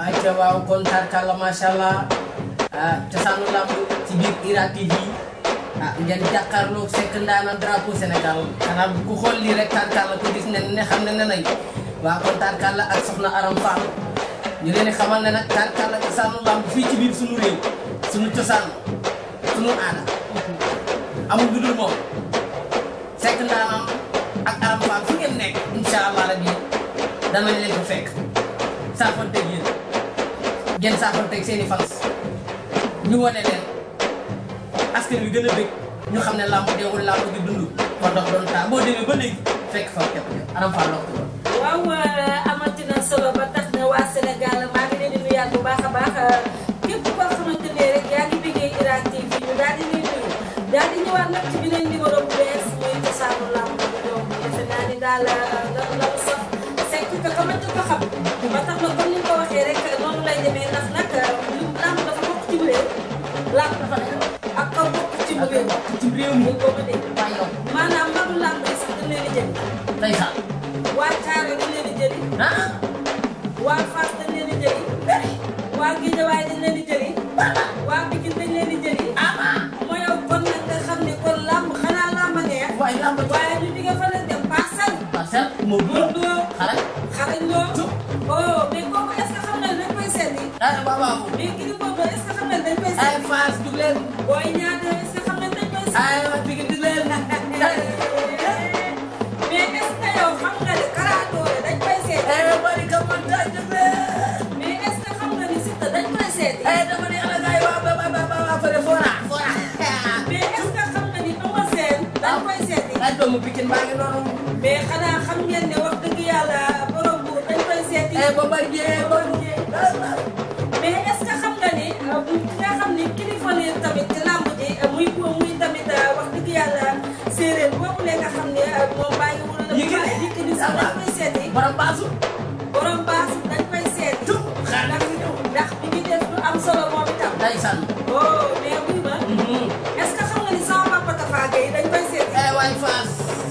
ayca waaw kon tarkalla macha allah ah cosaanu lamb ci biir IRA TV ah ngeen jàkkaarloog Seck Ndaanaan drapeau Sénégal xanaa ku xool lii rek tarkalla ku gis ne ne xam ne ne nañ waaw kon tarkalla ak soxna Aram Fall ñu leen di xamal ne nag tarkalla cosaanu lamb fii ci biir sunu réew sunu cosaan sunu aada amul lu dul moom Seck Ndaanaan ak Aram Fall fu ngeen nekk incha allah rabi danañ leen ko fekk saafanteeg yéen ngeen saafanteeg seen i fans ñu wane leen askan wi gën a bëgg ñu xam ne làmb deewul làmb gi dund kon dox doon taa boo demee ba léegi fekk fa képp Aram Fall la ko waaw amati na solo ba tax na waa Sénégal maa ngi leen di nuyaat bu baax a baax képp koo xamante ne rek yaa ngi bëggee IRA TV ñu daal di nuyu daal di ñëwaat nag ci beneen numéro bu bees muy cosaanu làmb bi donc defe naa ni daal la la sax Seck ka xamante ko xam ba tax na comme ni nga ko waxee rek noonu lay demee ndax nag lu làmb dafa bokk ci réew làmb dafa nekk ak kaw bokk ci réew ci réew mi mu ko ma dégg waaye yow maanaam mbaru làmb yi sax dañ leen di jëli ndeysaan waa Thiaré dañ leen di jëli ah waa Fass dañ leen di jëli waa Guédiawaye dañ leen di jëli waa Pikine dañ leen di jëli moo yow kon nag nga xam ne kon làmb xanaa làmb neex waaye làmb waaye ñu jóge fa la dem parcelle parcelle moo Modou gën Lo xale xarañ Lo oh mais kooku est-ce que xam nga ne dañ koy seeti ah waaw waaw mais Gris Bordeaux est-ce que xam nga ne dañ koy ay seeti Fass dug leen Boy Niang est-ce que xam nga ne dañ koy seeti ay waa Pikine dug leen mais est-ce que yow xam nga ne Kara Dollé dañ koy seeti ay bari ka man taa dug leen mais est-ce que xam nga ni Siteu dañ koy seeti ay dama ne ala gaay waa ba ba ba ba fële fora fora mais est-ce que xam nga ni Eumeu Sène dañ koy seeti ay doomu Pikine baa ngi noonu mais xanaa xam ngeen ne wax dëgg yàlla borom buur dañ koy seeti ay ba bari jee ba mais est-ce que xam nga ni bu nga xam ni kilifa ne tamit ci làmb ji muy muy tamit wax dëgg yàlla séeréer boobu la nga xam ne moom bàyyi wul la Yékini. Yékini sax dañ koy seeti borom baasu borom baas dañ koy seeti Tup, xaar ndax ndax mi ngi def lu am solo moom itam ndeysaan oh mais wuy ma est-ce que xam nga ni sama papa Tafa Gueye dañ koy seeti ay waay Fass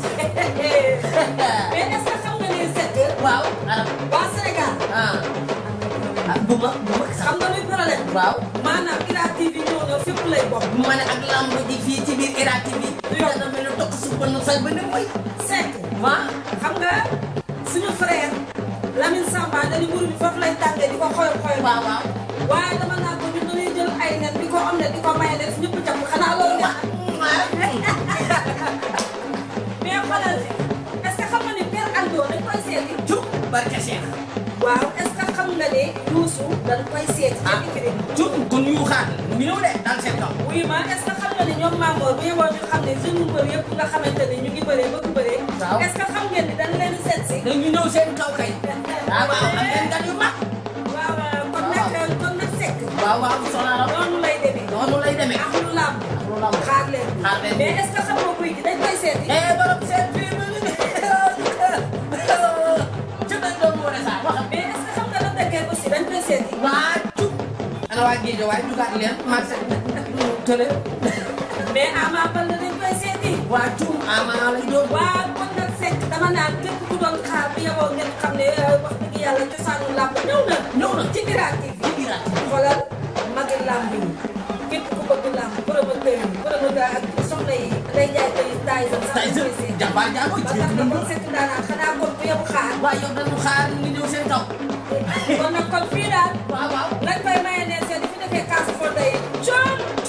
mais est-ce que xam nga ni Seck waaw Aram waa Sénégal ah ah bu ma bu ma sax xam nga luy problème waaw maanaam IRA TV ñëw na fépp lay bokk bu ma ne ak lamb ji fii ci biir IRA TV yow dama ne toog su ba nu say ba ne mooy Seck waa xam nga suñu frère Lamine Samba dañu mburu bi foofu lay tàngee di ko xoyal xoyal waaw waaw waaye dama naan ko ñun dañuy jël ay nen di ko am ne di ko may nen ñëpp jàpp xanaa loolu neex mais xoolal est-ce que xam nga ni Père Aldo dañ koy seeti cub barke Cheikh waaw est-ce que xam nga ne Youssou dañ koy seeti ca Ikri cub kon yu xaar mu ngi ñëw de daal seen kaw oui ma est-ce que xam nga ni ñoom Mamour bu yeboo ñu xam ne jeune mbër yëpp nga xamante ni ñu ngi bëree bëgg bëree Waaw. est-ce que xam ngeen ni dañ leen di seet si dañu ñëw seen kaw kay waaw waaw am ngeen gan yu mag waaw kon nag kon nag Seck waaw waaw soxna Aram noonu lay demee noonu lay demee ak lu làmb lu lamb xaar leen Xaar leen. mais est-ce que xam nga kuy gi dañ koy seeti eh borom seen fii mu ngi ci dañ doon wane saa waxam mais est-ce que xam nga la dëggee aussi dañ koy seeti waa cub ana waa géej waaye dugaat leen marché tële mais Ama Baldé dañ koy seeti waa cub ama lay doon waaw kon nag Seck dama naan képp ku doon xaar bu yeboo ngeen xam ne wax dëgg yàlla cosaanu làmb ñëw na ñëw na ci IRA TV ci IRA xoolal magi làmb yi képp ku bëgg làmb promoteur yi promoteur ak soxna yi day jaay koy taay sa sax tey dañ koy jii seeti jàmbaar jàmbaar ba ci tax na biir kon Seck daanaka xanaa kon bu yebu xaar waaye yow dañu xaar ñu ñëw seen kaw kon nag kon fii daal waaw waaw lañ koy maye ne seen fi defee kaas foo day coon